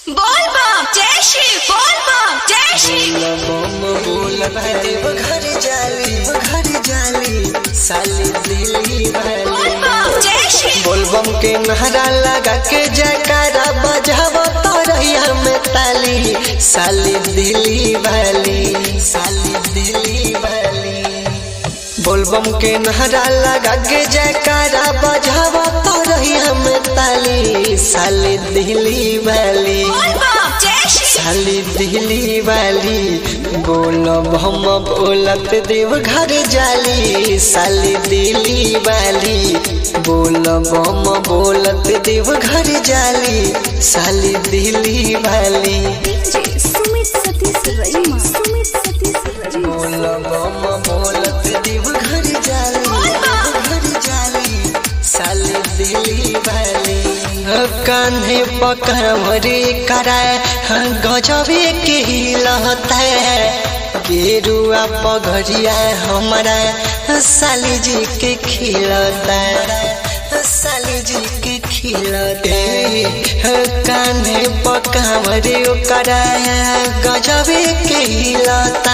बोल बम जय श्री बोल बम जय श्री बम बोलत देव घर जाली घर जाली साली दिली बोल वाली बम जय श्री बोलबम के नहरा लगा के जयकारा बजाव तरैया में ताली साली दिली वाली साली दिली वाली बोलबम के नहरा लगा के जयकारा बजाव तरैया में ताली साली दिली वाली बोल बम जय श्री साली दिली वाली बोलब हम बोलत देव घर जाली साली दिली वाली बोलब हम बोलत देव घर जाली साली दिली वाली सुमित सतीश रईमा सुमित सतीश रईमा बोलब हम बोलत देव घर जाली घर जाली साली दिली वाली कान्हे पकड़े कराए गजबे के हिलता है गेरुआ पगड़िया हमारा साली जी के खिलता साली जी के खिलते कान्हे पकावरे कराया गजबे के हिलता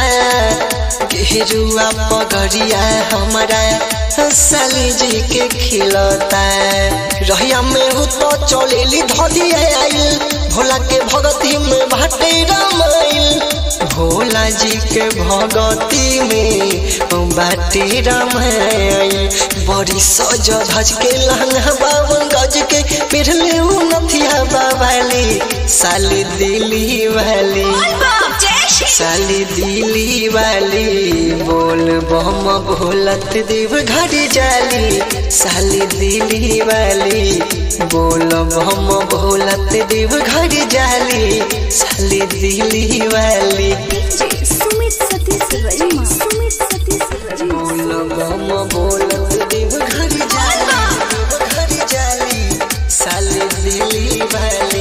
गेरुआ पगड़िया हमारा साली जी के खिलता रहिया में हो तो चलेली धलिया आइल भोला के भगती में भाटे रामाइल भोला जी के भगती में बाटे रामाइल बड़ी सज धज के लहंगा बावन गज के पिरले नथिया बाबाली साली दिली वाली बोल बम जय श्री साली दिली वाली बोल बम भोलत देव घर जाली साली दिली वाली बोल बम भोलत देव घर जाली साली दिली वाली सुमित सतीश रईमा सुमित सतीश रईमा बोल बम भोलत देव घर जाली घर जाली साली दिली वाली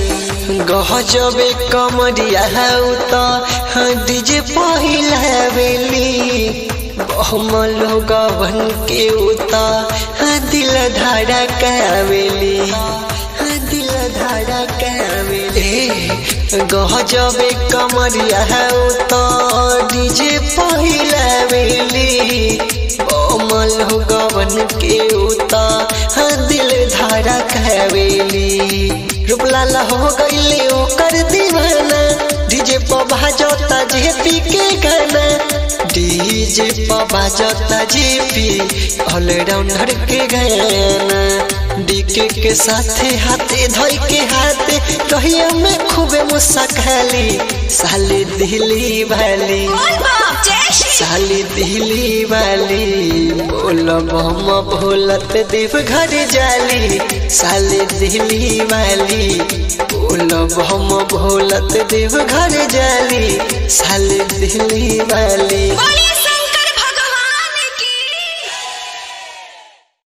गहजबे कमरिया हौ त डीजे पहिला बेली बहम लोगवन के उता दिल धारा कावेली दिल धारा कावेली गहजबे कमरिया हौ त डीजे पहिला बेली बहम लोगवन के उता दिल धारा कावेली रूपलाल हो गईले ओकर दीवाना डीजे पर बाजता जेपी के गाना डीजे पर बाजता जेपी ऑलराउंडर के गाना डीके के साथे हाथे धोई के हाथे कहिया में खूबे मुस्काली साली दिली वाली बोल बम जय श्री साली दिली वाली बोलब हम भोलत देव घर जाली साली दिली वाली बोलब हम भोलत देव घर जाली साली दिली वाली